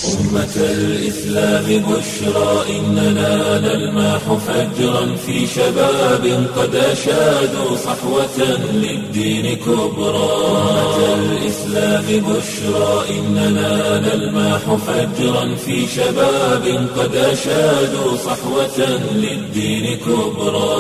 أمة الإسلام بشرى إننا نلمح فجرا في شباب قد أشادوا صحوة للدين كبرى أمة الإسلام بشرى إننا نلمح فجرا في شباب قد أشادوا صحوة للدين كبرى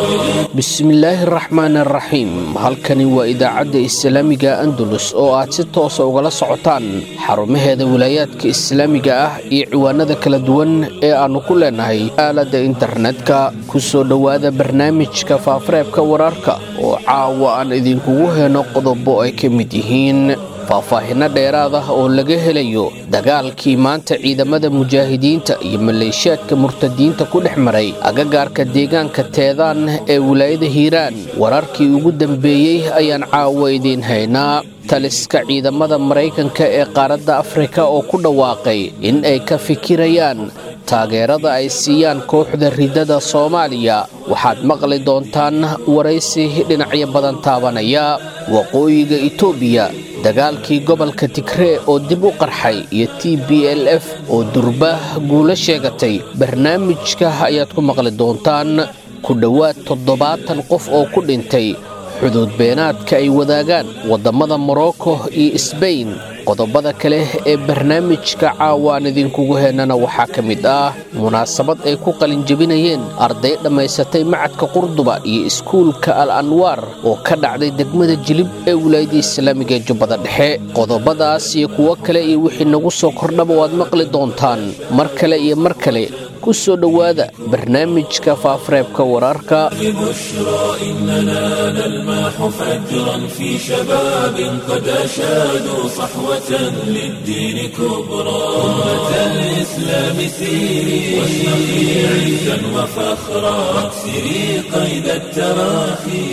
bismillaahi raxmaan araxiim halkani waa idaacadda islaamiga andalus oo aad si toosa ugala socotaan xarumaheeda wilaayaadka islaamiga ah iyo ciwaanada kala duwan ee aannu ku leenahay aaladda internetka ku soo dhowaada barnaamijka faafareebka wararka oo caawa aan idinkugu heno qodobo ay ka mid yihiin faahfaahinno dheeraad ah oo laga helayo dagaalkii maanta ciidamada mujaahidiinta iyo maleeshiyaadka murtadiinta ku dhex maray agagaarka deegaanka teedaan ee wilaayada hiiraan wararkii ugu dambeeyey ayaan caawa idiin haynaa taliska ciidamada maraykanka ee qaaradda afrika oo ku dhawaaqay in ay ka fikirayaan taageerada ay siiyaan kooxda ridada soomaaliya waxaad maqli doontaan waraysi dhinacyo badan taabanaya waqooyiga itoobiya dagaalkii gobolka tigree oo dib u qarxay iyo t b l f oo durbaah guulo sheegatay barnaamijka ayaad ku maqli doontaan ku dhowaad toddobaatan qof oo ku dhintay xuduud beenaadka ay wadaagaan waddamada morocco iyo sbain qodobada kale ee barnaamijka caawaan idinkugu heenana waxaa ka mid ah munaasabad ay ku qalinjebinayeen arday dhammaysatay macadka qurduba iyo iskuulka al anwaar oo ka dhacday degmada jilib ee wilaayada islaamiga ee jubbada dhexe qodobadaas iyo kuwo kale iyo wixii nagu soo kordhaba waad maqli doontaan mar kale iyo mar kale ku soo dhowaada barnaamijka faafareebka wararka بشرى إننا نلمح فجرا في شباب قد أشادوا صحوة للدين كبرى أمة الإسلام سيري واشرقي عزا وفخرا واكسري قيد التراخي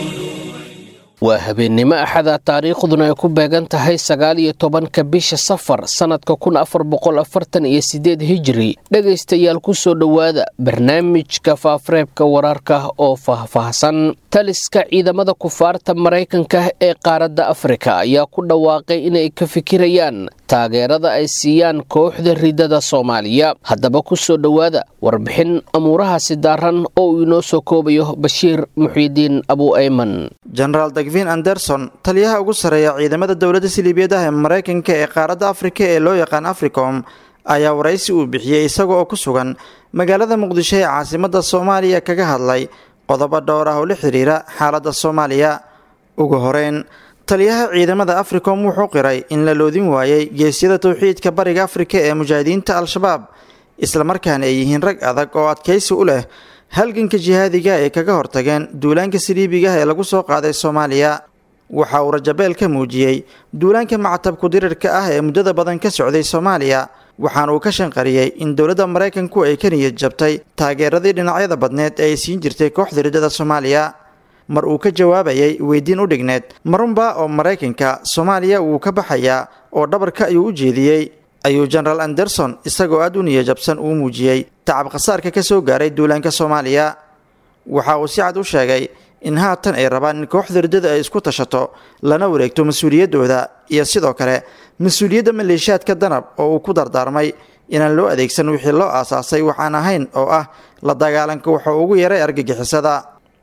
waa habeennimo axada taariikhduna ay ku beegan tahay sagaal iyo tobanka bisha safar sannadka kun afar boqol afartan iyo sideed hijiri dhegaystayaal ku soo dhowaada barnaamijka faafareebka wararka oo faahfaahsan taliska ciidamada kufaarta maraykanka ee qaaradda afrika ayaa ku dhawaaqay inay ka fikirayaan taageerada ay siiyaan kooxda ridada soomaaliya haddaba ku soo dhowaada warbixin amuurahaasi daaran oo uu inoo soo koobayo bashiir muxyidiin abu ayman jenaraal dagvin anderson taliyaha ugu sarreeya ciidamada dowladda siliibiyadaha ee maraykanka ee qaaradda afrika ee loo yaqaan africom ayaa waraysi uu bixiyey isaga oo ku sugan magaalada muqdisho ee caasimadda soomaaliya kaga hadlay qodobo dhowr ah oo la xiriira xaaladda soomaaliya ugu horeyn taliyaha ciidamada africom wuxuu qiray in la loodin waayey geesyada towxiidka bariga afrika ee mujaahidiinta al-shabaab islamarkaana ay yihiin rag adag oo adkaysi u leh halganka jihaadiga ay kaga hortageen duulaanka saliibigaah ee lagu soo qaaday soomaaliya waxa uu rajabeel ka muujiyey duulaanka mactabku dirirka ah ee muddada badan ka socday soomaaliya waxaana uu ka shanqariyey in dowladda maraykanku ay ka niyad jabtay taageeradii dhinacyada badneed ee ay siin jirtay kooxda ridada soomaaliya mar uu ka jawaabayay weydiin u dhigneed marunba oo maraykanka soomaaliya wuu ka baxayaa oo dhabarka ayuu u jeediyey ayuu jenaraal anderson isagoo aada u niyajabsan uu muujiyey tacab khasaarka ka soo gaaray duulaanka soomaaliya waxa uu si cad u sheegay in haatan ay rabaan in kooxda riddada ay isku tashato lana wareegto mas-uuliyaddooda iyo sidoo kale mas-uuliyadda maleeshiyaadka danab oo uu ku dardaarmay inaan loo adeegsan wixii loo aasaasay waxaan ahayn oo ah la dagaalanka wuxuu ugu yaray argagixisada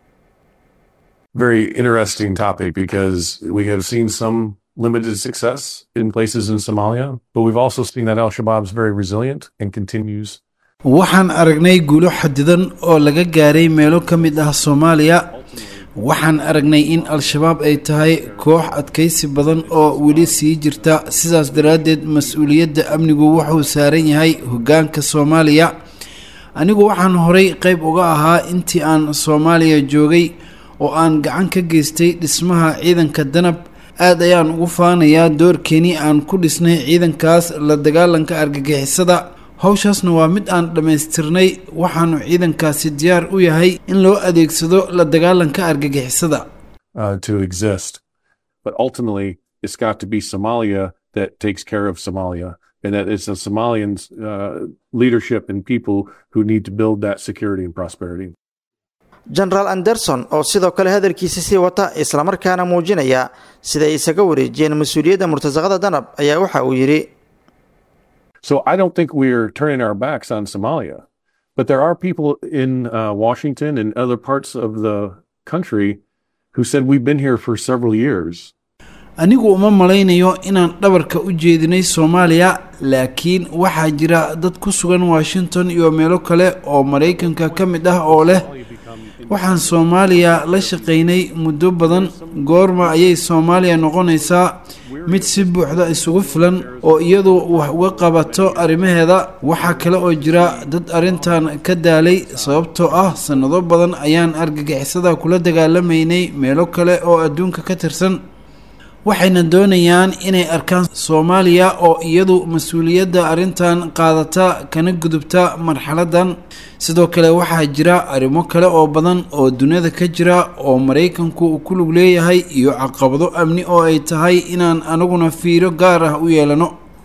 very interesting topic because we have seen some limited success in places in Somalia, but we've also seen that Al Shabaab is very resilient and continues. waxaan aragnay guulo xadidan oo laga gaaray meelo ka mid ah soomaaliya waxaan aragnay in al-shabaab ay tahay koox adkaysi badan oo weli sii jirta sidaas daraaddeed mas-uuliyadda amnigu wuxuu saaran yahay hoggaanka soomaaliya anigu waxaan horay qayb uga ahaa intii aan soomaaliya joogay oo aan gacan ka geystay dhismaha ciidanka danab aad ayaan ugu faanayaa doorkeenii aan ku dhisnay ciidankaas la dagaalanka argagixisada howshaasna waa mid aan dhammaystirnay waxaanu ciidankaasi diyaar u yahay in loo adeegsado la dagaalanka argagixisada uh, to exist. But ultimately, it's got to be Somalia that takes care of Somalia, and that it's the Somalians' uh, leadership and people who need to build that security and prosperity. genaraal anderson oo sidoo kale hadalkiisa sii wata islamarkaana muujinaya siday isaga wareejiyeen mas-uuliyadda murtasaqada danab ayaa waxa uu yidhi So I don't think we're turning our backs on Somalia. But there are people in uh, Washington and other parts of the country who said we've been here for several years. anigu uma malaynayo inaan dhabarka u jeedinay soomaaliya laakiin waxaa jira dad ku sugan washington iyo meelo kale oo maraykanka ka mid ah oo leh waxaan soomaaliya la shaqaynay muddo badan goorma ayay soomaaliya noqonaysaa mid si buuxda isugu filan oo iyadu wax uga qabato arrimaheeda waxaa kale oo jira dad arrintan ka daalay sababtoo ah sannado badan ayaan argagixisada kula dagaalamaynay meelo kale oo adduunka ka tirsan waxayna doonayaan inay arkaan soomaaliya oo iyadu mas-uuliyadda arrintan qaadata kana gudubta marxaladdan sidoo kale waxaa jira arrimo kale oo badan oo duniyada ka jira oo maraykanku ku lug leeyahay iyo caqabado amni oo ay tahay inaan anaguna fiiro gaar ah u yeelano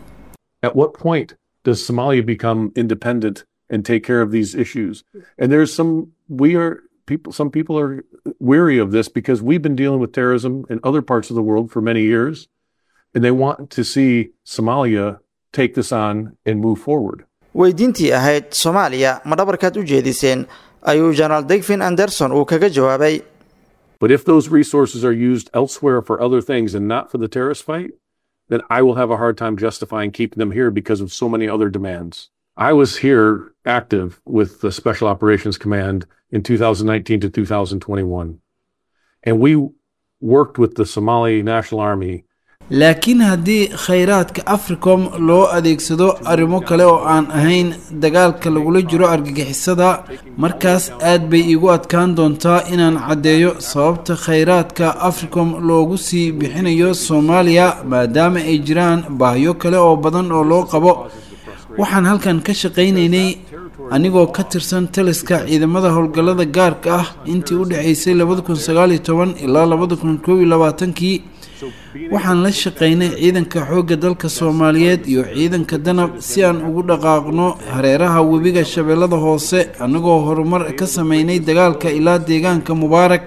At what point does Somalia become independent and take care of these issues? And there's some, we are, people, some people are weary of this because we've been dealing with terrorism in other parts of the world for many years. And they want to see Somalia take this on and move forward. weydiintii ahayd soomaaliya ma dhabarkaad u jeediseen ayuu jenaraal degfin anderson uu kaga jawaabay But if those resources are used elsewhere for other things and not for the terrorist fight, then I will have a hard time justifying keeping them here because of so many other demands. I was here active with the Special Operations Command in 2019 to 2021. And we worked with the Somali National Army laakiin haddii khayraadka africom loo adeegsado arrimo kale oo aan ahayn dagaalka lagula jiro argagixisada markaas aad bay iigu adkaan doontaa inaan caddeeyo sababta khayraadka africom loogu sii bixinayo soomaaliya maadaama ay jiraan baahyo kale oo badan oo loo qabo waxaan halkan ka shaqaynaynay anigoo ka tirsan taliska ciidamada howlgallada gaarka ah intii u dhexaysay labada kun sagaaliyo toban ilaa labada kun koob iyo labaatankii waxaan la shaqaynay ciidanka xoogga dalka soomaaliyeed iyo ciidanka danab si aan ugu dhaqaaqno hareeraha webiga shabeellada hoose annagoo horumar ka sameynay dagaalka ilaa deegaanka mubaarak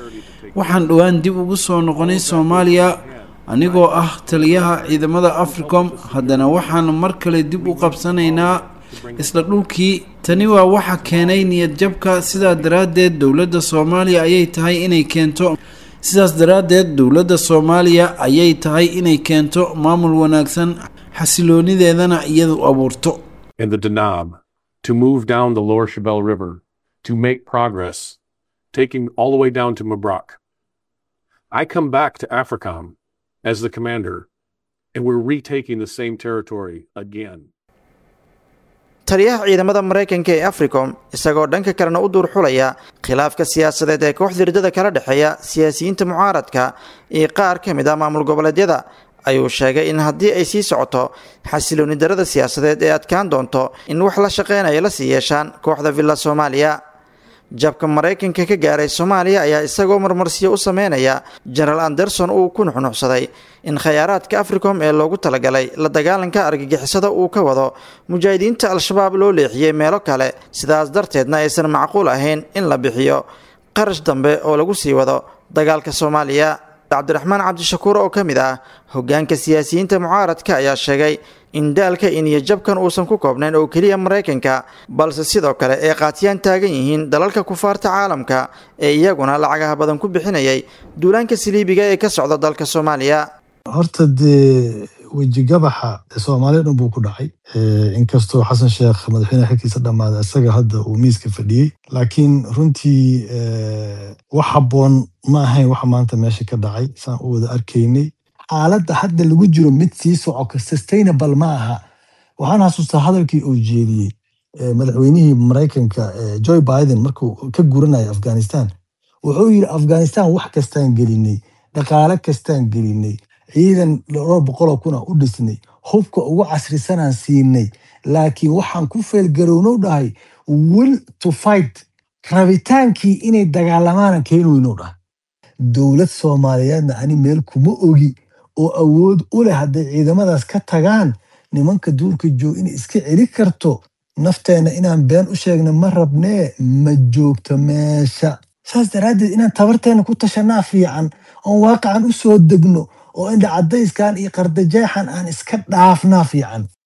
waxaan dhowaan dib ugu soo noqonay soomaaliya anigoo ah taliyaha ciidamada africom haddana waxaan mar kale dib u qabsanaynaa isla dhulkii tani waa waxa keenay niyad jabka sidaa daraaddeed dowladda soomaaliya ayay tahay inay keento sidaas daraaddeed dowladda soomaaliya ayay tahay inay keento maamul wanaagsan xasiloonideedana iyadu abuurto and the Danab to move down the lower Shabelle River to make progress, taking all the way down to Mabrak. I come back to AFRICOM as the commander, and we're retaking the same territory again. taliyaha ciidamada maraykanka ee africom isagoo dhanka kalena u duur xulaya khilaafka siyaasadeed ee kooxda hirdada kala dhexeeya siyaasiyiinta mucaaradka iyo qaar ka mid ah maamul goboleedyada ayuu sheegay in haddii ay sii socoto xasilooni darada siyaasadeed ee adkaan doonto in wax la shaqeynaya la sii yeeshaan kooxda villa soomaaliya jabka maraykanka ka gaaray soomaaliya ayaa isagoo marmarsiyo u sameynaya jenaraal anderson uu ku nuxnuxsaday in khayaaraadka africom ee loogu talagalay la dagaalanka argagixisada uu ka wado mujaahidiinta al-shabaab loo leexiyey meelo kale sidaas darteedna aysan macquul ahayn in la bixiyo qarash dambe oo lagu sii wado dagaalka soomaaliya cabdiraxmaan cabdishakuur oo ka mid ah hogaanka siyaasiyiinta mucaaradka ayaa sheegay in daalka iniyo jabkan uusan ku koobnayn oo keliya maraykanka balse sidoo kale ay qaatiyaan taagan yihiin dalalka kufaarta caalamka ee iyaguna lacagaha badan ku bixinayay duulaanka saliibiga ee ka socda dalka soomaaliya horta dee wejigabaxa soomaaliya dhan buu ku dhacay inkastoo xasan sheekh madaxweyneha xilkiisa dhammaaday isaga hadda uu miiska fadhiyey laakiin runtii wax habboon ma ahayn waxa maanta meesha ka dhacay saan u wada arkaynay xaaladda hadda lagu jiro mid sii soco sustainable ma aha waxaan xasuustaa hadalkii uu jeediyey madaxweynihii maraykanka joe biden markuu ka guranaya afghanistan wuxuu yidhi afghanistan wax kastaan gelinay dhaqaale kastaan gelinay ciidan dhowr boqoloo kuna u dhisnay hubka ugu casrisanaan siinay laakiin waxaan ku feelgarownow dhahay will to fight rabitaankii inay dagaalamaana keenweynow dhahay dowlad soomaaliyeedna ani meel kuma ogi oo awood u leh hadday ciidamadaas ka tagaan nimanka duurka joog inay iska celi karto nafteenna inaan been u sheegna ma rabnee ma joogto meesha saas daraaddeed inaan tabarteenna ku tashanaa fiican oon waaqacan u soo degno oo indha cadayskan iyo qardajeexan aan iska dhaafnaa fiican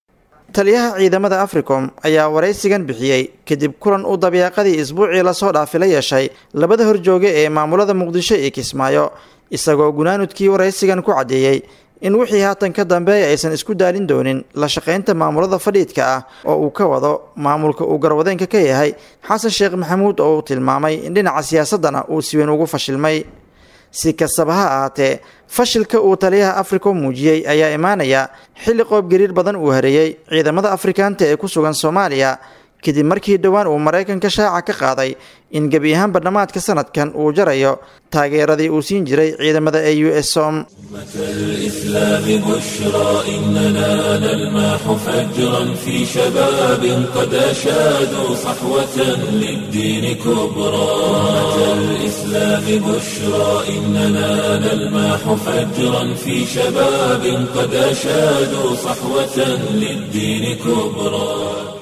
taliyaha ciidamada africom ayaa waraysigan bixiyey kadib kulan uu dabiiqadii isbuucii lasoo dhaafi la yeeshay labada horjooge ee maamulada muqdisho iyo kismaayo isagoo gunaanudkii waraysigan ku caddeeyey in wixii haatan ka dambeeya aysan isku daalin doonin la shaqaynta maamulada fadhiidka ah oo uu ka wado maamulka uu garwadeenka ka yahay xasan sheekh maxamuud oo uu tilmaamay in dhinaca siyaasaddana uu si weyn ugu fashilmay si kastaba ha ahaatee fashilka uu taliyaha africom muujiyey ayaa imaanaya xilli qoob gariir badan uu hareeyey ciidamada afrikaanta ee ku sugan soomaaliya kadib markii dhowaan uu maraykanka shaaca ka qaaday in gebi ahaanba dhammaadka sanadkan uu jarayo taageeradii uu siin jiray ciidamada ee u s som الإسلام بشرى إننا نلمح فجرا في شباب قد أشادوا صحوة للدين كبرى الإسلام بشرى إننا نلمح فجرا في شباب قد أشادوا صحوة للدين كبرى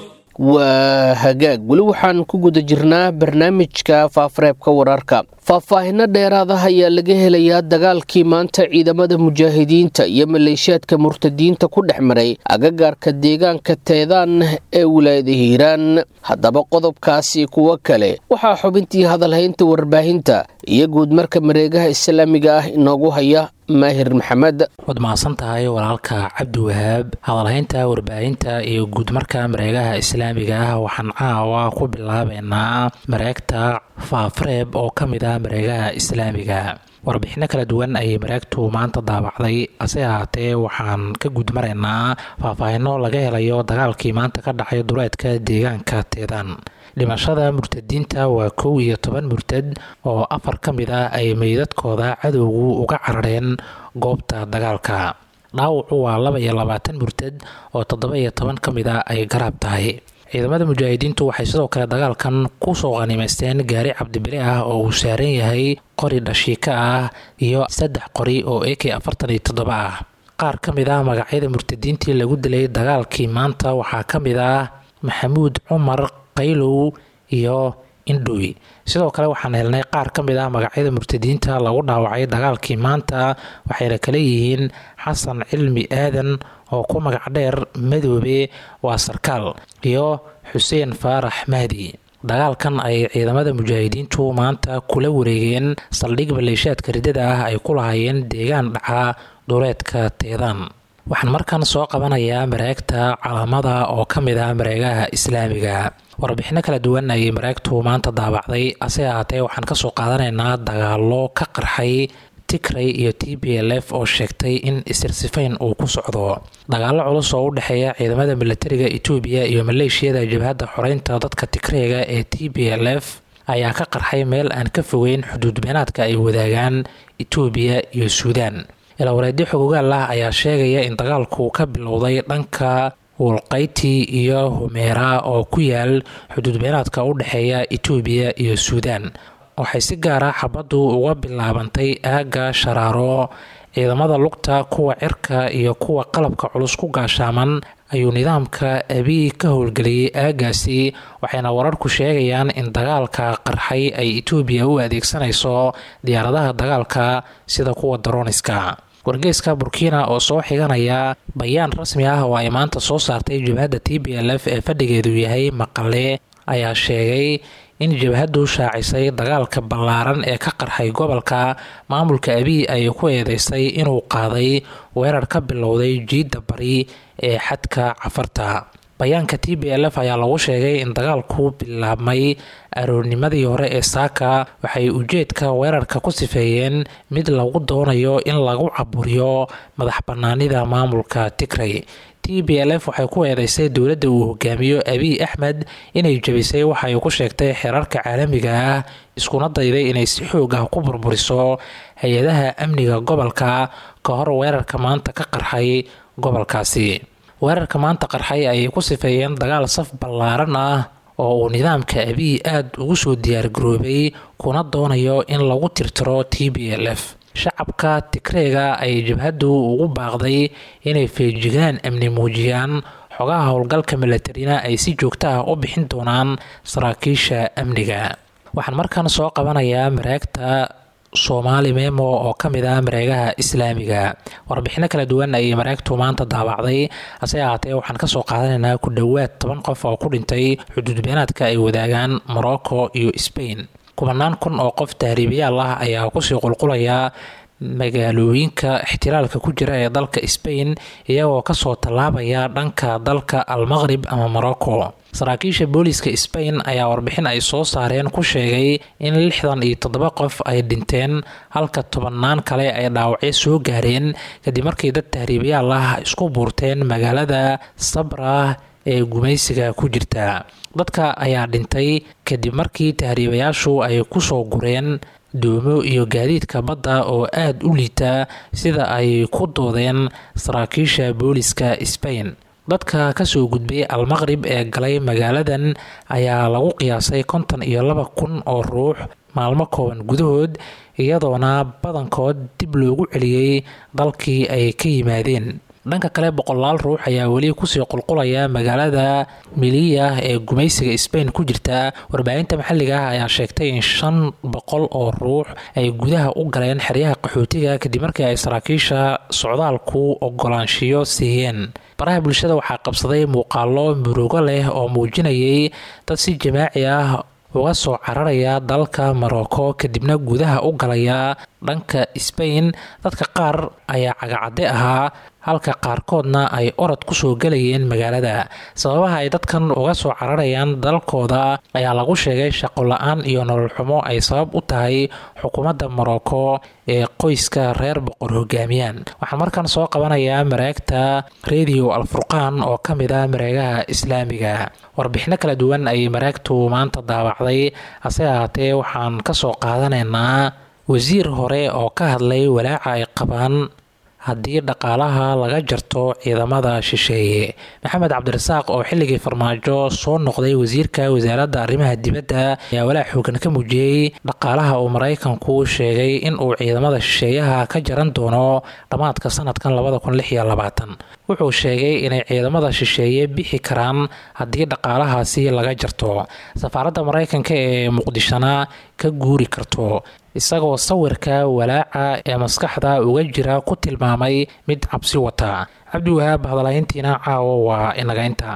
waa hagaag weli waxaan ku guda jirnaa barnaamijka faafareebka wararka faahfaahino dheeraadaha ayaa laga helayaa dagaalkii maanta ciidamada mujaahidiinta iyo maleeshiyaadka murtadiinta ku dhex maray agagaarka deegaanka teedaan ee wilaayada hiiraan haddaba qodobkaasi kuwo kale waxaa xubintii hadalhaynta warbaahinta iyo guudmarka mareegaha islaamiga ah inoogu haya maahir maxamed waad mahadsan tahay walaalka cabdi wahaab hadalhaynta warbaahinta iyo guudmarka mareegaha islaamiga ah waxaan caawa ku bilaabeynaa mareegta faafareeb oo ka mid ah mareegaha islaamiga warbixino kala duwan ayay mareegtu maanta daabacday hase ahaatee waxaan ka guudmaraynaa faahfaahino laga helayo dagaalkii maanta ka dhacay duleedka deegaanka teedaan dhimashada murtadiinta waa kow iyo toban murtad oo afar ka mid ah ay meydadkooda cadowgu uga carareen goobta dagaalka dhaawacu waa laba iyo labaatan murtad oo toddoba iyo toban ka mid ah ay garaab tahay ciidamada mujaahidiintu waxay sidoo kale dagaalkan kusoo qanimaysteen gaari cabdibile ah oo uu saaran yahay qori dhashiika ah iyo saddex qori oo a k afartan iyo toddoba ah qaar ka mid ah magacyada murtadiintii lagu dilay dagaalkii maanta waxaa ka mid ah maxamuud cumar qaylow iyo indhoy sidoo kale waxaan helnay qaar ka mid ah magacyada murtadiinta lagu dhaawacay dagaalkii maanta waxayna kala yihiin xasan cilmi aadan oo ku magac dheer madoobe waa sarkaal iyo xuseen faarax mahdi dagaalkan ay ciidamada mujaahidiintu maanta kula wareegeen saldhig maleeshiyaadka riddada ah ay ku lahaayeen deegaan dhaca duleedka teedaan waxaan markan soo qabanayaa mareegta calaamada oo ka mid ah mareegaha islaamiga warbixino kala duwan ayay mareegtu maanta daabacday hase ahaatee waxaan kasoo qaadanaynaa dagaalo ka qarxay tigray iyo t b l f oo sheegtay in isirsifayn uu ku socdo dagaalo culus oo u dhexeeya ciidamada milatariga etoobiya iyo maleeshiyada jabhadda xoreynta dadka tigrayga ee t b l f ayaa ka qarxay meel aan ka fogeyn xuduud beenaadka ay wadaagaan etoobiya iyo suudaan ilaawareedyo xogogaal ah ayaa sheegaya in dagaalku ka bilowday dhanka wulqayti iyo humeera oo ku yaal xuduud beenaadka u dhexeeya etoobiya iyo suudaan waxay si gaara xabaddu uga bilaabantay aagga sharaaro ciidamada lugta kuwa cirka iyo kuwa qalabka culus ku gaashaaman ayuu nidaamka abiy ka howlgeliyey aaggaasi waxayna wararku sheegayaan in dagaalka qarxay ay etoobiya u adeegsanayso diyaaradaha dagaalka sida kuwa daroniska wargeyska burkina oo soo xiganaya bayaan rasmi ah oo ay maanta soo saartay jabhadda t b l f ee fadhigeedu yahay maqale ayaa sheegay in jabhaddu shaacisay dagaalka ballaaran ee ka qarxay gobolka maamulka abiy ay ku eedeysay inuu qaaday weerar ka bilowday jiidda bari ee xadka cafarta bayaanka t b l f ayaa lagu sheegay in dagaalku bilaabmay aroornimadii hore ee saaka waxay ujeedka weerarka ku sifeeyeen mid lagu doonayo in lagu caburiyo madax bannaanida maamulka tigray t b l f waxay ku eedeysay dowladda uu hogaamiyo abiy axmed inay jebisay waxa ay ku sheegtay xeerarka caalamiga ah iskuna dayday inay si xoog ah ku burburiso hay-adaha amniga gobolka ka hor weerarka maanta ka qarxay gobolkaasi weerarka maanta qarxay ayay ku sifeeyeen dagaal saf ballaaran ah oo uu nidaamka abiy aada ugu soo diyaargaroobay kuna doonayo in lagu tirtiro t b l f shacabka tigreega ay jabhaddu ugu baaqday inay feejigaan amni muujiyaan xogaha howlgalka milatarina ay si joogto ah u bixin doonaan saraakiisha amniga waxaan markan soo qabanayaa mareegta soomaali memo oo ka mid ah mareegaha islaamiga warbixino kala duwan ayay mareegtu maanta daabacday hase ahaatee waxaan kasoo qaadanaynaa ku dhowaad toban qof oo ku dhintay xuduudbeenaadka ay wadaagaan morocco iyo sbain kubanaan kun oo qof tahriibayaal ah ayaa kusii qulqulaya magaalooyinka ixtiraalka ku jira ee dalka sbain iyagoo kasoo tallaabaya dhanka dalka almaqrib ama morocco saraakiisha booliiska sbain ayaa warbixin ay soo saareen ku sheegay in lixdan iyo toddoba qof ay dhinteen halka tobannaan kale ay dhaawacyo soo gaareen kadib markii dad tahriibayaal ah isku buurteen magaalada sabra ee gumaysiga ku jirta dadka ayaa dhintay kadib markii tahriibayaashu ay kusoo gureen doomo iyo gaadiidka badda oo aada u liita sida ay ku doodeen saraakiisha booliska sbain dadka kasoo gudbay almaqrib ee galay magaaladan ayaa lagu qiyaasay konton iyo laba kun oo ruux maalmo kooban gudahood iyadoona badankood dib loogu celiyey dalkii ay ka yimaadeen dhanka kale boqolaal ruux ayaa weli kusii qulqulaya magaalada miliya ee gumaysiga sbain ku jirta warbaahinta maxalliga ah ayaa sheegtay in shan boqol oo ruux ay gudaha u galeen xeryaha qaxootiga kadib markii ay saraakiisha socdaalku ogolaanshiyo siiyeen baraha bulshada waxaa qabsaday muuqaalo murugo leh oo muujinayay dad si jamaaci ah uga soo cararaya dalka morocco kadibna gudaha u galaya dhanka sbain dadka qaar ayaa cagacadde ahaa halka qaarkoodna ay orod kusoo galayeen magaalada sababaha ay dadkan uga soo cararayaan dalkooda ayaa lagu sheegay shaqo la-aan iyo nolol xumo ay sabab u tahay xukuumadda morocco ee qoyska reer boqor hogaamiyaan waxaan markan soo qabanayaa mareegta radio alfurqaan oo ka mid ah mareegaha islaamiga warbixino kala duwan ayay mareegtu maanta daawacday hase ahaatee waxaan kasoo qaadanaynaa wasiir hore oo ka hadlay walaaca ay qabaan haddii dhaqaalaha laga jarto ciidamada shisheeye maxamed cabdirasaaq oo xilligii farmaajo soo noqday wasiirka wasaaradda arrimaha dibadda ayaa walaac xoogan ka muujiyey dhaqaalaha uu maraykanku sheegay in uu ciidamada shisheeyaha ka jaran doono dhammaadka sanadkan wuxuu sheegay inay ciidamada shisheeye bixi karaan haddii dhaqaalahaasi laga jarto safaaradda maraykanka ee muqdishona ka guuri karto isagoo sawirka walaaca ee maskaxda uga jira ku tilmaamay mid cabsi wata cabdiwahaab hadalayntiina caawo waa inaga inta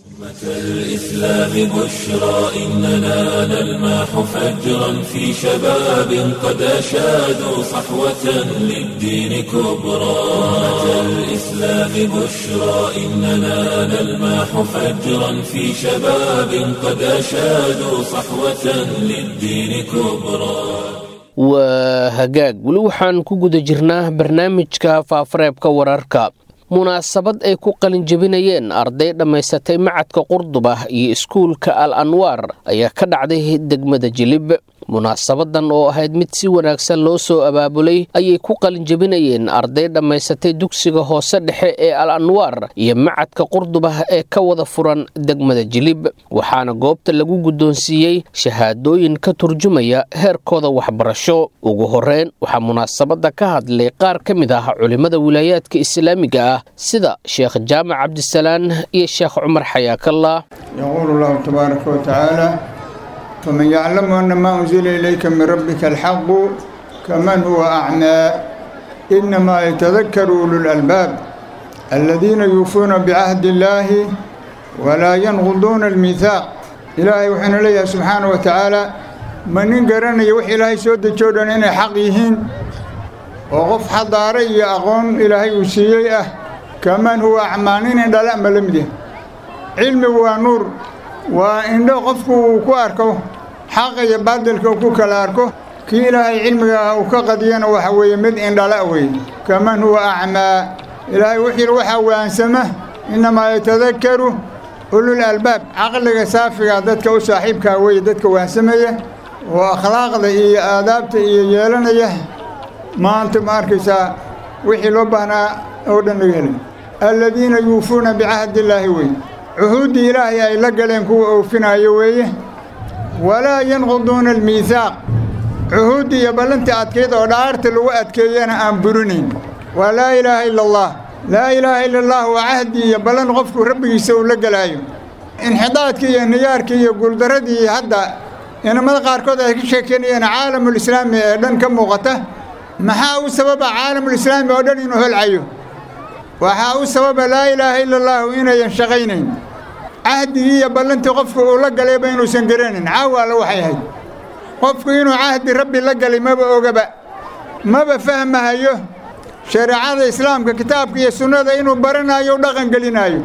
الإسلام بشرى إننا نلمح فجرا في شباب قد أشادوا صحوة للدين كبرى الإسلام بشرى إننا نلمح فجرا في شباب قد أشادوا صحوة للدين كبرى waa hagaag weli waxaan ku guda jirnaa barnaamijka faafareebka wararka munaasabad ay ku qalinjabinayeen arday dhammaysatay macadka qurduba iyo iskuulka al anwaar ayaa ka dhacday degmada jilib munaasabadan oo ahayd mid si wanaagsan loo soo abaabulay ayay ku qalinjabinayeen arday dhammaysatay dugsiga hoose dhexe ee al anwaar iyo macadka qurduba ee ka wada furan degmada jilib waxaana goobta lagu guddoonsiiyey shahaadooyin ka turjumaya heerkooda waxbarasho ugu horeyn waxaa munaasabadda ka hadlay qaar ka mid ah culimmada wilaayaadka islaamiga ah sida sheekh jaamac cabdisalaan iyo sheekh cumar xayaakallah يقول الله تبارك وتعالى فمن يعلم أن ما أنزل إليك من ربك الحق كمن هو أعمى إنما يتذكر أولو الألباب الذين يوفون بعهد الله ولا ينقضون الميثاق إلهي وحين ليه سبحانه وتعالى من ينقرن يوحي إلهي سود جودا إن حقيهين وقف حضاري أقون إلهي وسيئة كمن هو أعمانين دلاء ملمده علمي ونور waa indho qofku uu ku arko xaqa iyo baadilka ku kala arko kii ilaahay cilmiga uu ka qadiyana waxa weeye mid indhala weeye kaman huwa acmaa ilaahay wuxuu yidhi waxaa waansama innamaa yatadakaru ulul albaab caqliga saafiga dadka u saaxiibkaa weeye dadka waansamaya oo akhlaaqda iyo aadaabta iyo yeelanaya maanta ma arkaysaa wixii loo baahnaa oo dhan laga helay alladiina yuufuuna bicahdi illaahi weye cuhuuddii ilaahay ay la galeen kuwa oofinaayo weeye walaa yanquduuna almiihaaq cuhuuddii iyo ballantii adkayd oo dhaarta lagu adkeeyana aan burinayn waa laa ilaaha ila allah laa ilaaha ila allah waa cahdi iyo ballan qofku rabbigiisa uu la gelaayo inxidaadkii iyo niyaarkii iyo guuldarradii hadda inamada qaarkood ay ka sheekeynayeen caalamulislaami ee dhan ka muuqata maxaa u sababa caalamulislaami oo dhan inuu holcayo waxaa u sababa laa ilaaha ila allaahu inayan shaqaynayn cahdigii iyo ballantii qofku uu la galayba inuusan garanayn caawa alle waxay ahayd qofku inuu cahdi rabbi la galay maba ogaba maba fahmahayo shareecada islaamka kitaabka iyo sunnada inuu baranayo u dhaqan gelinaayo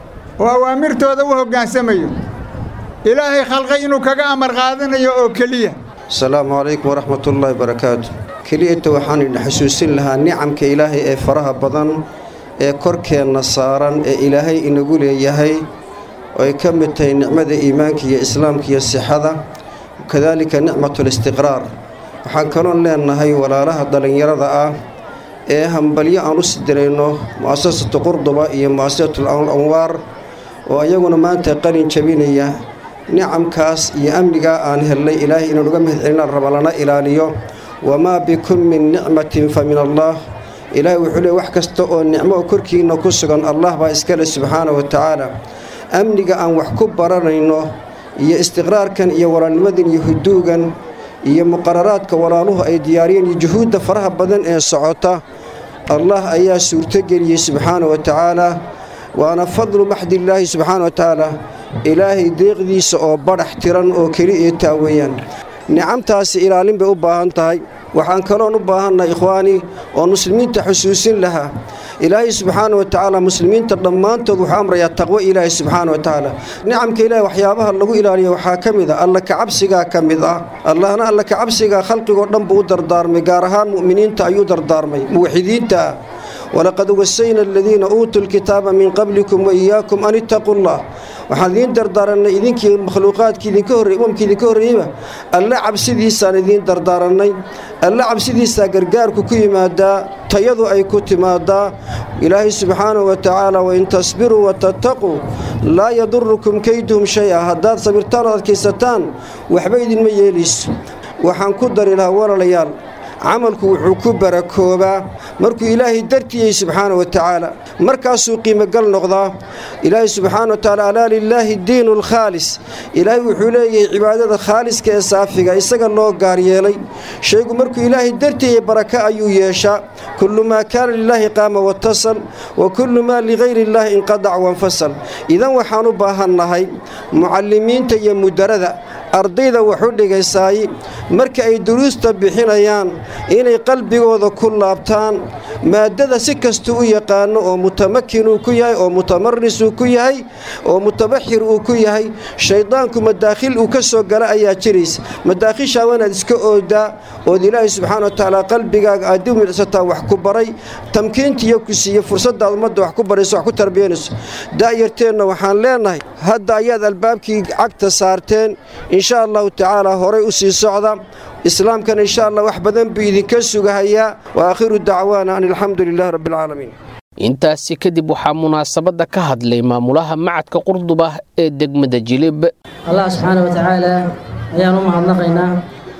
oo awaamirtooda u hoggaansamayo ilaahay khalqay inuu kaga amar qaadanayo oo keliya asalaamu calaykum waraxmatullaahi barakaatu keliyata waxaan idin xusuusin lahaa nicamka ilaahay ee faraha badan ee korkeenna saaran ee ilaahay inagu leeyahay oo ay ka mid tahay nicmada iimaanka iyo islaamka iyo sixada kadaalika nicmatulistiqraar waxaan kaloon leennahay walaalaha dhallinyarada ah ee hambalyo aan u sidirayno mu'asasatu qurduba iyo mu'asasatu anwaar oo ayaguna maanta qalin jabinaya nicamkaas iyo amnigaa aan hellay ilaahay inaan uga mahad celinaan raba lana ilaaliyo wamaa bikum min nicmatin fa min allaah ilaahay wuxuu leey wax kasta oo nicmo oo korkiinna ku sugan allah baa iskale subxaana wa tacaala amniga aan wax ku baranayno iyo istiqraarkan iyo walaalnimadan iyo huduugan iyo muqararaadka walaaluhu ay diyaariyeen iyo juhuudda faraha badan ee socota allah ayaa suurtogeliyey subxaana wa tacaala waana fadlu maxdillaahi subxaana wa tacaala ilaahay deeqdiisa oo badhax tiran oo keli iyo taa weeyaan nicamtaasi ilaalin bay u baahan tahay waxaan kaloon u baahannahay ikhwaani oon muslimiinta xusuusin lahaa ilaahay subxaana wa tacaala muslimiinta dhammaantood wuxuu amrayaa taqwo ilaahay subxaana wa tacaala nicamka ilaahay waxyaabaha lagu ilaaliya waxaa ka mid ah alla kacabsigaa ka mid ah allahna alla kacabsigaa khalqigoo dhan buu u dardaarmay gaar ahaan mu'miniinta ayuu dardaarmay muwaxidiinta ah walaqad wasayna aladiina uutuu lkitaaba min qablikum wa iyaakum an ittaquu llah waxaan idiin dardaarannay idinkii makhluuqaadkii idinka horrey umamkii idinka horreeyeyba alle cabsidiisaan idiin dardaarannay alle cabsidiisaa gargaarku ku yimaadaa tayadu ay ku timaadaa ilaahay subxaanahu wa tacaala wain tasbiruu watattaquu laa yadurukum kayduhum shay-a haddaad sabirtaan oo adkaysataan waxba idinma yeelayso waxaan ku dari lahaa walaalayaal camalku wuxuu ku barakoobaa markuu ilaahay dartiyey subxaana wa tacaala markaasuu qiimogal noqdaa ilaahay subxaana wa tacaala alaa lilaahi diinu alkhaalis ilaahay wuxuu leeyahay cibaadada khaaliska ee saafiga isaga loo gaar yeelay shaygu markuu ilaahay dartiyey baraka ayuu yeeshaa kullu maa kaana lilaahi qaama watasal wa kullu maa ligayri illaahi inqadac wanfasal idan waxaan u baahannahay mucallimiinta iyo mudarada ardayda waxu dhigaysaay marka ay duruusta bixinayaan inay qalbigooda ku laabtaan maaddada si kastuu u yaqaano oo mutamakin uu ku yahay oo mutamaris uu ku yahay oo mutabaxir uu ku yahay shayddaanku madaakhil uu ka soo gala ayaa jiraysa madaakhishaa waanaad iska oodaa ood ilaahay subxaana wa tacaala qalbigaaga aad u midsataa wax ku baray tamkiintiiyo ku siiye fursaddaad ummadda wax ku barayso wax ku tarbiyanayso da'yarteenna waxaan leennahay hadda ayaad albaabkii cagta saarteen insha allahu tacaala horay u sii socda islaamkana insha allah wax badan buu idinka sugahayaa wa aakhiru dacwaana an alxamdu lilahi rabbi alcaalamiin intaasi kadib waxaa munaasabadda ka hadlay maamulaha macadka qurduba ee degmada jilib allah subxaana wa tacaala ayaan u mahadnaqaynaa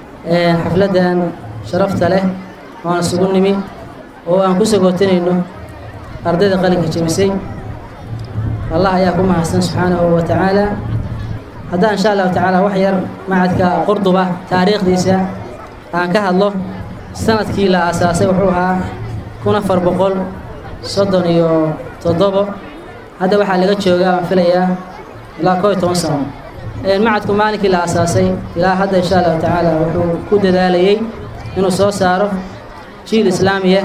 xafladdan sharafta leh oan isugu nimi oo aan ku sagootanayno ardayda qalinka jebisay allah ayaa ku mahadsan subxaanahu wa tacaala haddaan insha allahu tacaala wax yar macadka qurduba taariikhdiisa aan ka hadlo sanadkii la aasaasay wuxuu ahaa kun afar boqol soddon iyo toddobo hadda waxaa laga joogaa aan filayaa ilaa koo iyo toban sano macadku maalinkii la aasaasay ilaa hadda insha allahu tacaala wuxuu ku dadaalayey inuu soo saaro jiil islaamiya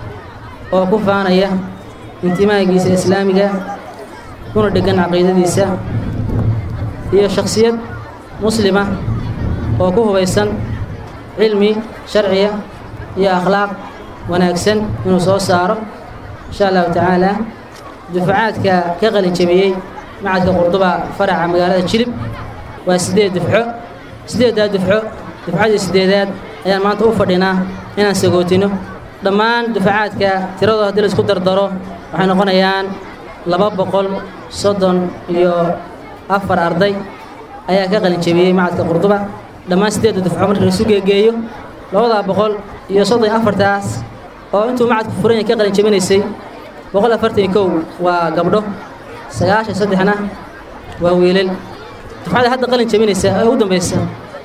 oo ku faanaya intimaagiisa islaamiga kuna dheggan caqiidadiisa iyo shakhsiyad muslima oo ku hubaysan cilmi sharciya iyo akhlaaq wanaagsan inuu soo saaro insha allahu tacaala dufacaadka ka qalin jebiyey macadka qurduba faraca magaalada jilib waa siddeed dufco siddeeddaa dufco dufcadii siddeedaad ayaan maanta u fadhinaa inaan sagootino dhammaan dufacaadka tiradoo haddii laisku dardaro waxay noqonayaan laba boqol soddon iyo afar arday ayaa ka qalin jebiyey macadka qurduba dhammaan siddeedda dufco marka laisu geegeeyo labadaa boqol iyo soddon iyo afartaas oo intuu macadku furan yahay ka qalin jebinaysay boqol afartan iyo kow waa gabdho sagaashan saddexna waa wiilal dufcada hadda qalin jebinaysa ee ugu dambaysa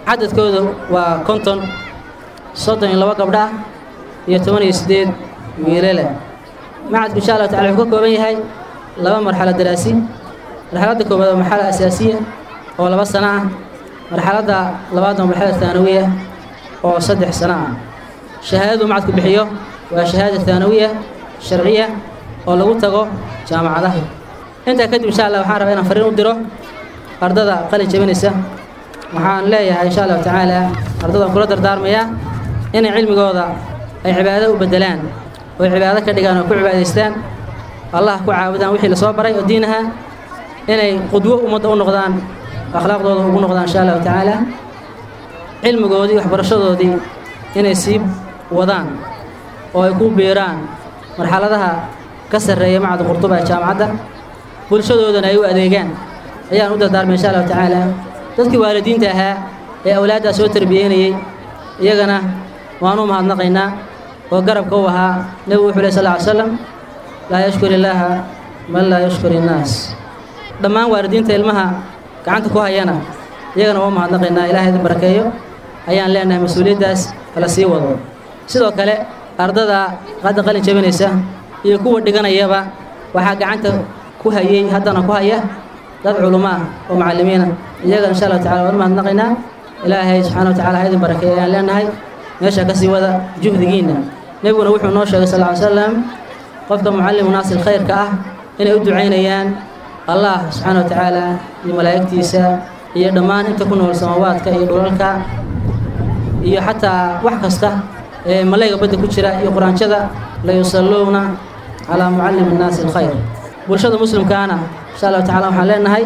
cadadkoodu waa konton soddon iyo laba gabdho ah iyo toban iyo siddeed wiilale macadku insha allahu tacala wuxuu ka kooban yahay laba marxalo daraasi marxaladda koowaad waa marxalo asaasiya oo laba sano ah marxaladda labaadna waa marxalada taanawiya oo saddex sano ah shahaadadu macadku bixiyo waa shahaada taanawiya sharciya oo lagu tago jaamacadaha intaa kadib insha allah waxaan rabaa inaan fariin u diro ardada qalin jabinaysa waxaan leeyahay insha allahu tacaala ardadaan kula dardaarmayaa inay cilmigooda ay cibaado u beddelaan oo cibaado ka dhigaan oo ku cibaadaystaan allah ku caabudaan wixii lasoo baray oo diinaha inay qudwo ummadda u noqdaan akhlaaqdooda ugu noqdaan insha allahu tacaala cilmigoodii waxbarashadoodii inay sii wadaan oo ay ku biiraan marxaladaha ka sarreeya macadda qurtuba ee jaamacadda bulshadoodana ay u adeegaan ayaan u dardaarmay insha allahu tacaala dadkii waalidiinta ahaa ee awlaaddaa soo tarbiyeynayey iyagana waan u mahadnaqaynaa oo garabka u ahaa nebigu wuxuu leh sal ly slam laa yashkur illaaha man laa yashkur innaas dhammaan waalidiinta ilmaha gacanta ku hayana iyagana waa u mahadnaqaynaa ilahay idin barakeeyo ayaan leenahay mas-uuliyaddaas hala sii wado sidoo kale ardada hadda qalin jabinaysa iyo kuwa dhiganayaba waxaa gacanta ku hayey haddana ku haya dad culummo ah oo macallimiina iyagana insha allahu tacala waan u mahadnaqaynaa ilaahay subxana wa tacala ha idin barakeeyo ayaan leenahay meesha ka sii wada juhdigiinna nebiguna wuxuu noo sheegay sal ly slam qofka mucallimu naasil khayrka ah inay u ducaynayaan allah subxaana wa tacaala iyo malaa'igtiisa iyo dhammaan inta ku nool samawaadka iyo dhulalka iyo xataa wax kasta ee malayga badda ku jira iyo quraanjada la yusalluuna calaa mucallimi nnaasi alkhayr bulshada muslimkaana insha allahu tacala waxaan leenahay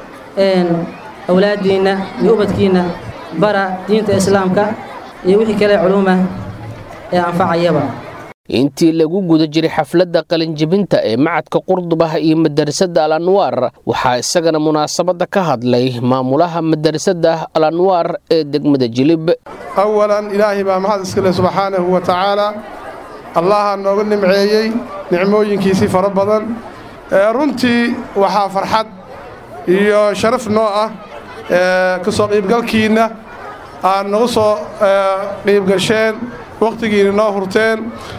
awlaaddiinna iyo ubadkiinna bara diinta islaamka iyo wixii kale culuuma ee anfacayaba intii lagu guda jiray xafladda qalinjebinta ee macadka qurdubah iyo madarasada al anwaar waxaa isagana munaasabadda ka hadlay maamulaha madarasada al anwaar ee degmada jilib awalan ilaahay baa mahad iskale subxaanahu wa tacaala allaha nooga nimceeyey nicmooyinkiisii fara badan runtii waxaa farxad iyo sharaf noo ah ka soo qiibgalkiinna aad nagu soo qiibgasheen wakhtigiina noo hurteen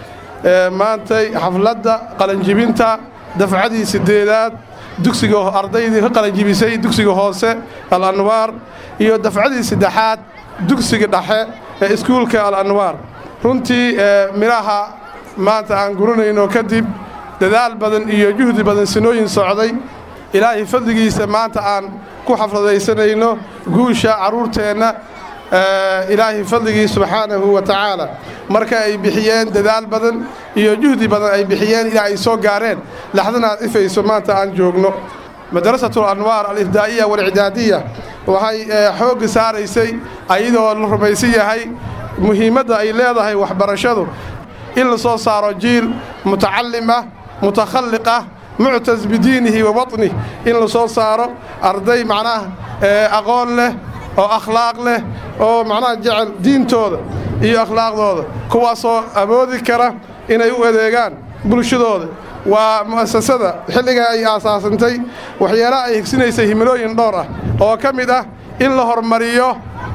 maantay xafladda qalanjibinta dafcadii siddeedaad dugsiga ardaydii ka qalanjibisay dugsiga hoose al anwaar iyo dafcadii saddexaad dugsiga dhexe ee iskuulka al anwaar runtii midhaha maanta aan guranayno kadib dadaal badan iyo juhdi badan sinooyin socday ilaahay fadligiisa maanta aan ku xafladaysanayno guusha carruurteenna ilaahay fadligii subxaanahu wa tacaala marka ay bixiyeen dadaal badan iyo juhdi badan ay bixiyeen ilaa ay soo gaareen laxdana aad ifayso maanta aan joogno madrasatu alanwaar alibdaa'iya walcidaadiya waxay xoogga saaraysay ayadoo la rumaysan yahay muhiimadda ay leedahay waxbarashadu in la soo saaro jiil mutacallim ah mutakhalliq ah muctas bidiinihi wa waطnih in la soo saaro arday macnaha aqoon leh oo akhlaaq leh oo macnaha jecel diintooda iyo akhlaaqdooda kuwaasoo awoodi kara inay u adeegaan bulshadooda waa mu'asasada xilligaa ay aasaasantay waxyaalaha ay higsinaysay himilooyin dhowr ah oo ka mid ah in la hormariyo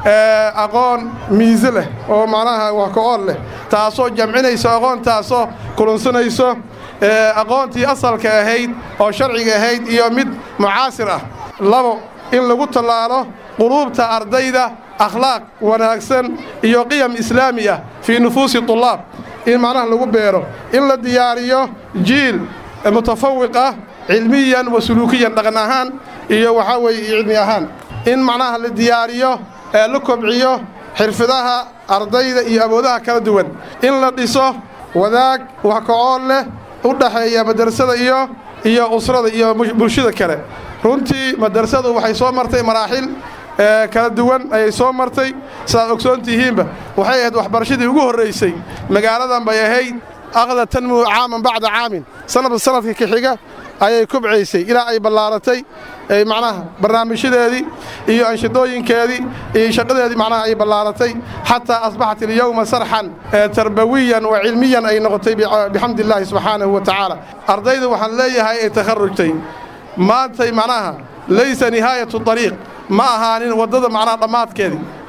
aqoon miise leh oo macnaha wax ka-ool leh taasoo jamcinayso aqoontaasoo kulunsanayso aqoontii asalka ahayd oo sharciga ahayd iyo mid mucaasir ah labo in lagu tallaalo quluubta ardayda akhlaaq wanaagsan iyo qiyam islaami ah fii nufuusi tulaab in macnaha lagu beero in la diyaariyo jiil mutafawiq ah cilmiyan wa suluukiyan dhaqan ahaan iyo waxaa weeye cilmi ahaan in macnaha la diyaariyo ee la kobciyo xirfadaha ardayda iyo awoodaha kala duwan in la dhiso wadaag wax ka-ool leh u dhaxeeya madrasada iyo iyo usrada iyo bulshada kale runtii madrasadu waxay soo martay maraaxil kala duwan ayay soo martay sidaad ogsoon tihiinba waxay ahayd waxbarashadii ugu horraysay magaaladan bay ahayd aqda tanmuu caaman bacda caamin sanadba sanadka ka xiga ayay kobcaysay ilaa ay ballaaratay macnaha barnaamijyadeedii iyo anshidooyinkeedii iyo shaqadeedii macnaha ay ballaaratay xataa asbaxat ilyowma sarxan tarbawiyan wa cilmiyan ay noqotay bixamdi illaahi subxaanahu wa tacaala ardayda waxaan leeyahay ay takharrujtay maantay macnaha laysa nihaayatu ariiq ma ahaanin waddada macnaha dhammaadkeedii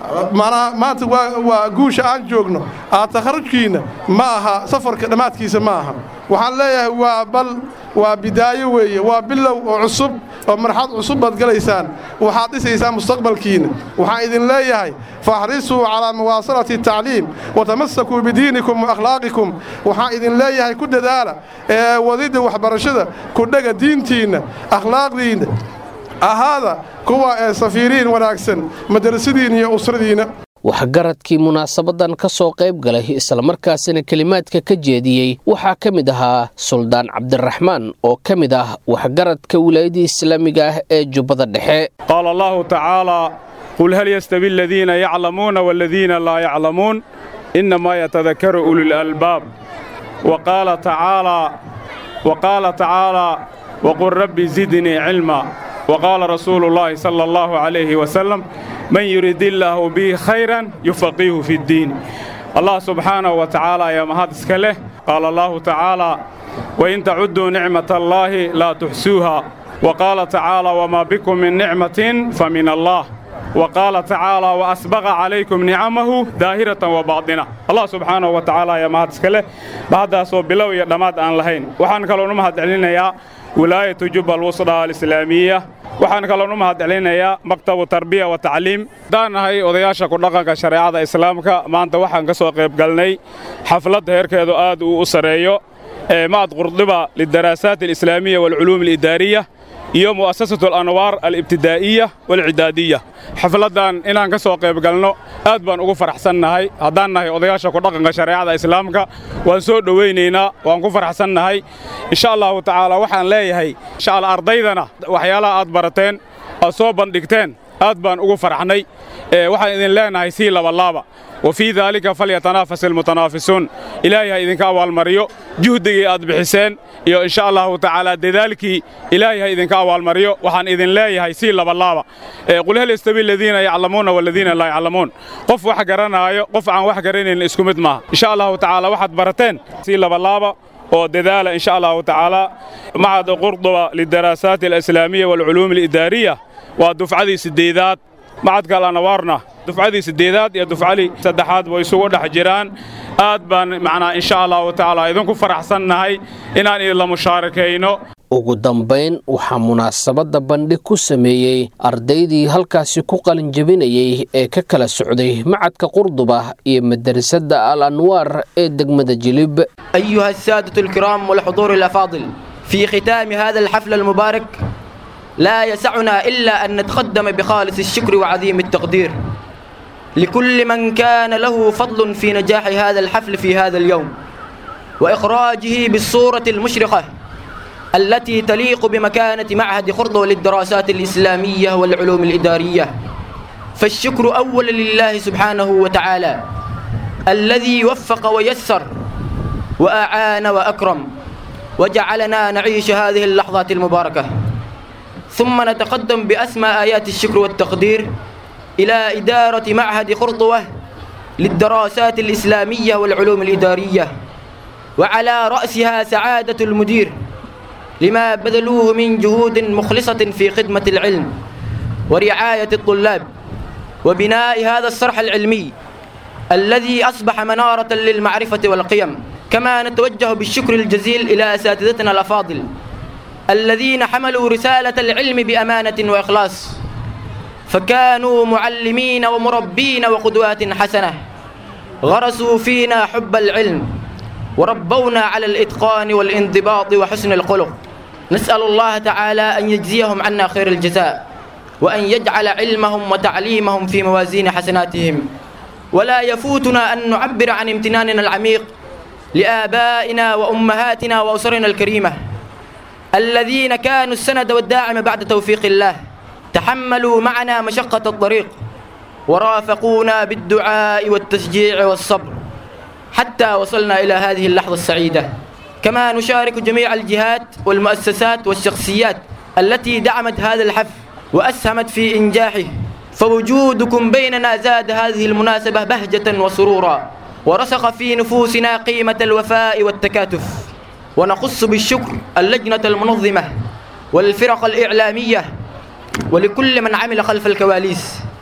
macnaha maanta waa waa guusha aan joogno aa takharujkiinna ma aha safarka dhammaadkiisa ma aha waxaan leeyahay waa bal waa bidaayo weeye waa bilow oo cusub oo marxad cusub baad galaysaan waxaad dhisaysaan mustaqbalkiinna waxaan idin leeyahay faxrisuu calaa muwaasalati tacliim watamasakuu bidiinikum wa akhlaaqikum waxaan idin leeyahay ku dadaala ee wadidda waxbarashada ku dhega diintiinna akhlaaqdiinna ahaada kuwa ee safiiriin wanaagsan madrasadiinna iyo usradiinna waxgaradkii munaasabadan ka soo qayb galay islamarkaasina kelimaadka ka jeediyey waxaa ka mid ahaa suldaan cabdiraxmaan oo ka mid ah waxgaradka wilaayadii islaamiga ah ee jubbada dhexe qaala allahu tacaalaa qul hal yastawi aladiina yaclamuuna waladiina laa yaclamuun innamaa yatadakaru ulilalbaab wa qaala tacaalaa waqul rabbi zidnii cilma وقال رسول الله صلى الله عليه وسلم من يريد الله به خيرا يفقيه في الدين الله سبحانه وتعالى يا مهد اسكله قال الله تعالى وإن تعدوا نعمة الله لا تحسوها وقال تعالى وما بكم من نعمة فمن الله وقال تعالى وأسبغ عليكم نعمه ظاهرة وباطنة الله سبحانه وتعالى يا مهد اسكله بعد سو بلو يا دماد أن لهين وحان كلو نمهد علينا يا wilaayatu jubba alwusra alislaamiya waxaan kaloon u mahadcelinayaa maktabu tarbiya wa tacliim haddaan nahay odayaasha ku dhaqanka shareecada islaamka maanta waxaan ka soo qayb galnay xafladda heerkeedu aad uu u sarreeyo ee macad qurdiba lidaraasaat alislaamiya waalculuum alidaariya iyo mu'asasatu alanwaar alibtidaa'iya waalcidaadiya xafladdan inaan ka soo qayb galno aad baan ugu faraxsannahay haddaan nahay odayaasha ku dhaqanka shareecada islaamka waan soo dhowaynaynaa waan ku faraxsannahay insha allahu tacaala waxaan leeyahay insha alla ardaydana waxyaalaha aad barateen aad soo bandhigteen aad baan ugu farxnay waxaan idin leenahay sii labalaaba wa fii daalika falyatanaafas almutanaafisuun ilaahay ha idinka abaalmariyo juhdigii aad bixiseen iyo insha allahu tacaala dadaalkii ilaahay ha idinka abaalmariyo waxaan idin leeyahay sii labalaaba qul hal yastawi aladiina yaclamuuna waladiina laa yaclamuun qof wax garanaayo qof aan wax garanayn isku mid maaha insha allahu tacaala waxaad barateen sii labalaaba oo dadaala insha allahu tacaala macad qurduba lidaraasaat alislaamiya waalculuum alidaariya waa dufcadii siddeedaad macadka alanawaarna dufcadii siddeedaad iyo dufcadii saddexaad way isugu dhex jiraan aad baan macnaa insha allahu tacaala idinku faraxsannahay inaan idinla mushaarikayno ugu dambayn waxaa munaasabadda bandhig ku sameeyey ardaydii halkaasi ku qalinjabinayey ee ka kala socday macadka qurduba iyo madarasada al anwaar ee degmada jilib أيها السادة الكرام والحضور الأفاضل في ختام هذا الحفل المبارك لا يسعنا إلا أن نتقدم بخالص الشكر وعظيم التقدير لكل من كان له فضل في نجاح هذا الحفل في هذا اليوم وإخراجه بالصورة المشرقة التي تليق بمكانة معهد خرطة للدراسات الإسلامية والعلوم الإدارية فالشكر أولا لله سبحانه وتعالى الذي وفق ويسر وأعان وأكرم وجعلنا نعيش هذه اللحظات المباركة ثم نتقدم بأسمى آيات الشكر والتقدير إلى إدارة معهد خرطوة للدراسات الإسلامية والعلوم الإدارية وعلى رأسها سعادة المدير لما بذلوه من جهود مخلصة في خدمة العلم ورعاية الطلاب وبناء هذا الصرح العلمي الذي أصبح منارة للمعرفة والقيم كما نتوجه بالشكر الجزيل إلى أساتذتنا الأفاضل الذين حملوا رسالة العلم بأمانة وإخلاص فكانوا معلمين ومربين وقدوات حسنة غرسوا فينا حب العلم وربونا على الإتقان والانضباط وحسن الخلق نسأل الله تعالى أن يجزيهم عنا خير الجزاء وأن يجعل علمهم وتعليمهم في موازين حسناتهم ولا يفوتنا أن نعبر عن امتناننا العميق لآبائنا وأمهاتنا وأسرنا الكريمة الذين كانوا السند والداعم بعد توفيق الله تحملوا معنا مشقة الطريق ورافقونا بالدعاء والتشجيع والصبر حتى وصلنا إلى هذه اللحظة السعيدة كما نشارك جميع الجهات والمؤسسات والشخصيات التي دعمت هذا الحفل وأسهمت في إنجاحه فوجودكم بيننا زاد هذه المناسبة بهجة وسرورا ورسخ في نفوسنا قيمة الوفاء والتكاتف ونخص بالشكر اللجنة المنظمة والفرق الإعلامية ولكل من عمل خلف الكواليس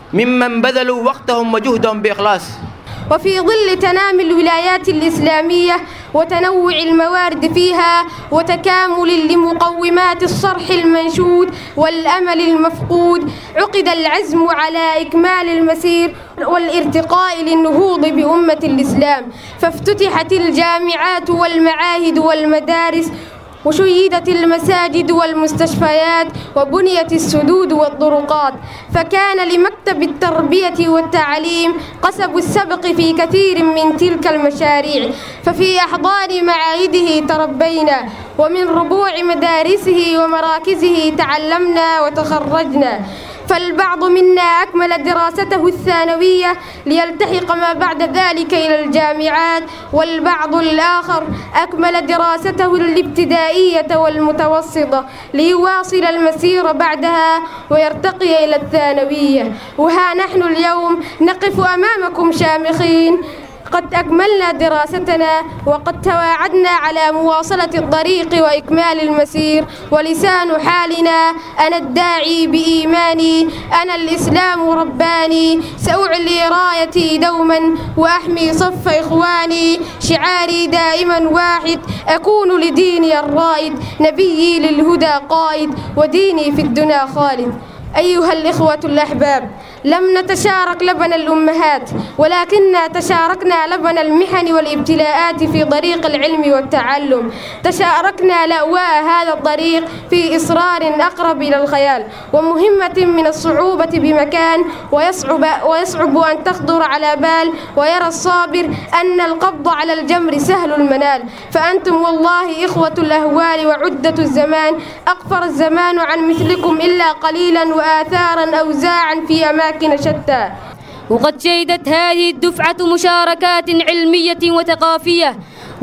ممن بذلوا وقتهم وجهدهم بإخلاص وفي ظل تنامي الولايات الإسلامية وتنوع الموارد فيها وتكامل لمقومات الصرح المنشود والأمل المفقود عقد العزم على إكمال المسير والارتقاء للنهوض بأمة الإسلام فافتتحت الجامعات والمعاهد والمدارس وشيدت المساجد والمستشفيات وبنيت السدود والطرقات فكان لمكتب التربية والتعليم قسب السبق في كثير من تلك المشاريع ففي أحضان معاهده تربينا ومن ربوع مدارسه ومراكزه تعلمنا وتخرجنا فالبعض منا أكمل دراسته الثانوية ليلتحق ما بعد ذلك إلى الجامعات والبعض الآخر أكمل دراسته الابتدائية والمتوسطة ليواصل المسير بعدها ويرتقي إلى الثانوية وها نحن اليوم نقف أمامكم شامخين قد أكملنا دراستنا وقد تواعدنا على مواصلة الطريق وإكمال المسير ولسان حالنا أنا الداعي بإيماني أنا الإسلام رباني سأعلي رايتي دوما وأحمي صف إخواني شعاري دائما واحد أكون لديني الرائد نبيي للهدى قائد وديني في الدنا خالد أيها الإخوة الأحباب لم نتشارك لبن الأمهات ولكننا تشاركنا لبن المحن والابتلاءات في طريق العلم والتعلم تشاركنا لأواء هذا الطريق في إصرار أقرب إلى الخيال ومهمة من الصعوبة بمكان ويصعب, ويصعب أن تخطر على بال ويرى الصابر أن القبض على الجمر سهل المنال فأنتم والله إخوة الأهوال وعدة الزمان أقفر الزمان عن مثلكم إلا قليلا وآثارا أوزاعا في أماكن شتى وقد شهدت هذه الدفعة مشاركات علمية وثقافية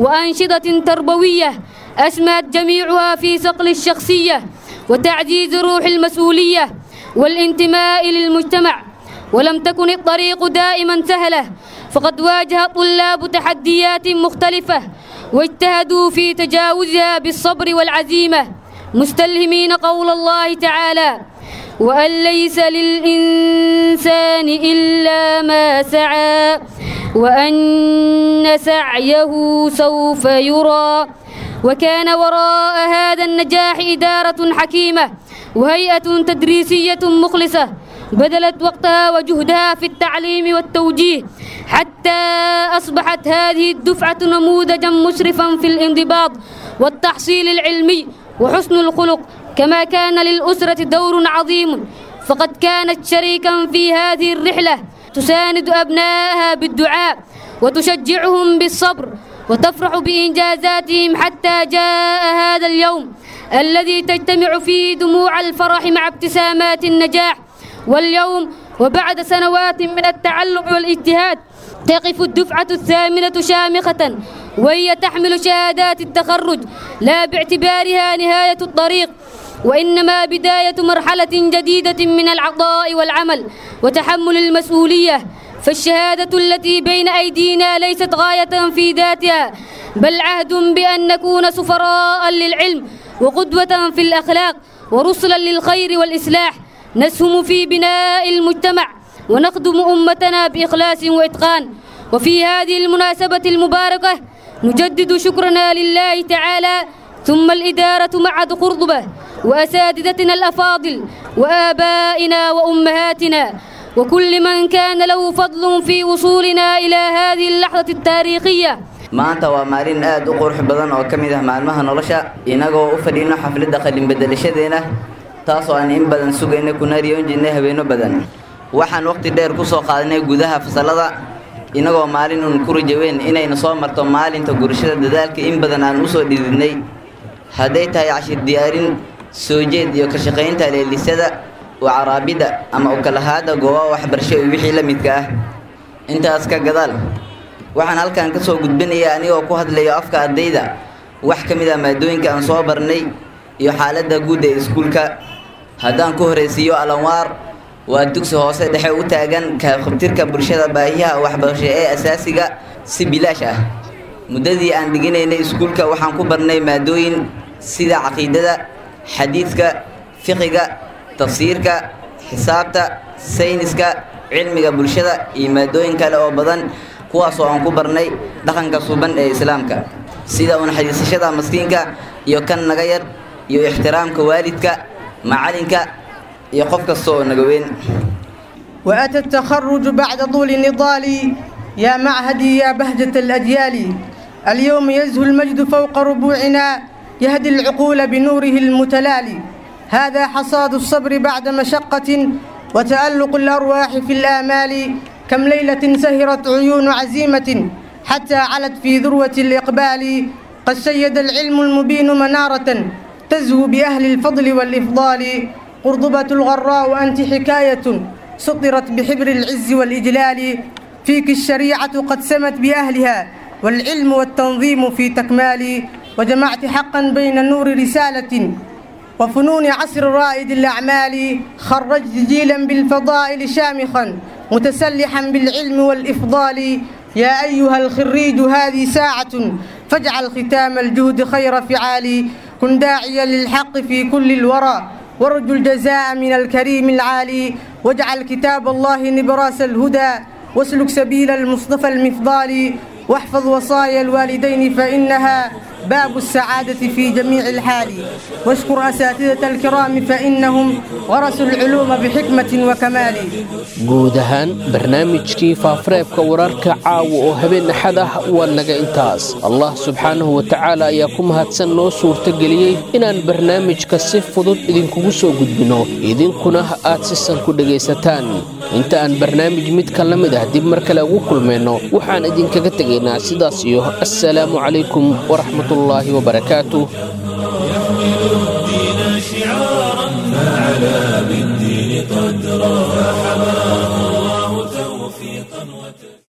وأنشطة تربوية أسمت جميعها في صقل الشخصية وتعزيز روح المسؤولية والانتماء للمجتمع ولم تكن الطريق دائما سهلة فقد واجه الطلاب تحديات مختلفة واجتهدوا في تجاوزها بالصبر والعزيمة مستلهمين قول الله تعالى وأن ليس للإنسان إلا ما سعى وأن سعيه سوف يرى وكان وراء هذا النجاح إدارة حكيمة وهيئة تدريسية مخلصة بذلت وقتها وجهدها في التعليم والتوجيه حتى أصبحت هذه الدفعة نموذجا مشرفا في الانضباط والتحصيل العلمي وحسن الخلق كما كان للأسرة دور عظيم فقد كانت شريكا في هذه الرحلة تساند أبنائها بالدعاء وتشجعهم بالصبر وتفرح بإنجازاتهم حتى جاء هذا اليوم الذي تجتمع فيه دموع الفرح مع ابتسامات النجاح واليوم وبعد سنوات من التعلم والاجتهاد تقف الدفعة الثامنة شامخة وهي تحمل شهادات التخرج لا باعتبارها نهاية الطريق وإنما بداية مرحلة جديدة من العطاء والعمل وتحمل المسؤولية فالشهادة التي بين أيدينا ليست غاية في ذاتها بل عهد بأن نكون سفراء للعلم وقدوة في الأخلاق ورسلا للخير والإصلاح نسهم في بناء المجتمع ونخدم أمتنا بإخلاص وإتقان وفي هذه المناسبة المباركة نجدد شكرنا لله تعالى ثم الإدارة معهد قرطبة وأساتذتنا الأفاضل وآبائنا وأمهاتنا وكل من كان له فضل في وصولنا إلى هذه اللحظة التاريخية maanta waa maalin aad u qurux badan oo ka mid ah maalmaha nolosha inagoo u fadhiino xafladda qalinbedelashadeena taasoo aan in badan sugayna kuna riyoon jirnay habeenno badan waxaan waqti dheer ku soo qaadanay gudaha fasallada inagoo maalin uun ku rajaweyn inayna soo marto maalinta gurashada dadaalka in badan aan u soo dhididnay hadday tahay cashir diyaarin soo jeed iyo ka shaqaynta leelisada oo caraabidda ama u kalahaada goobaha waxbarasho iyo wixii la midka ah intaas ka gadaal waxaan halkan ka soo gudbinayaa anigoo ku hadlayo afka ardayda wax ka mid ah maadooyinka aan soo barnay iyo xaaladda guud ee iskuulka haddaan ku horaysiiyo alanwaar waa dugsi hoose dhexe u taagan kahaqabtirka bulshada baahiyaha waxbarasho ee asaasiga si bilaash ah muddadii aan dhiginaynay iskuulka waxaan ku barnay maadooyin sida caqiidada xadiidka fiqiga tafsiirka xisaabta sayniska cilmiga bulshada iyo maadooyin kale oo badan kuwaasoo aan ku barnay dhaqanka suuban ee islaamka sida unaxariisashada maskiinka iyo kan naga yar iyo ixtiraamka waalidka macalinka iyo qof kasta oo naga weyn وأتى التخرج بعد طول نضال يا معهدي يا بهجة الأجيال اليوم يزهو المجد فوق ربوعنا يهدي العقول بنوره المتلالي هذا حصاد الصبر بعد مشقة وتألق الأرواح في الآمال كم ليلة سهرت عيون عزيمة حتى علت في ذروة الإقبال قد شيد العلم المبين منارة تزهو بأهل الفضل والإفضال قرضبة الغراء أنت حكاية سطرت بحبر العز والإجلال فيك الشريعة قد سمت بأهلها والعلم والتنظيم في تكمال وجمعت حقا بين نور رسالة وفنون عصر رائد الأعمال خرجت جيلا بالفضائل شامخا متسلحا بالعلم والإفضال يا أيها الخريج هذه ساعة فاجعل ختام الجهد خير فعال كن داعيا للحق في كل الورى وارجو الجزاء من الكريم العالي واجعل كتاب الله نبراس الهدى واسلك سبيل المصطفى المفضال واحفظ وصايا الوالدين فإنها باب السعادة في جميع الحال واشكر أساتذة الكرام فإنهم ورثوا العلوم بحكمة وكمال guud ahaan barnaamijkii faafareebka wararka caawa oo habeen axad ah waa naga intaas allah subxaanahu wa tacaala ayaa ku mahadsan noo suurtageliyey inaan barnaamijka si fudud idinkugu soo gudbinno idinkuna aad si san ku dhegaysataan inta aan barnaamij midka la mid ah dib mar kale ugu kulmayno waxaan idinkaga tegaynaa sidaas iyo assalaamu calaykum waraxmatullaahi wabarakaatuh شعارا فعلى بالدين قدرا فحمى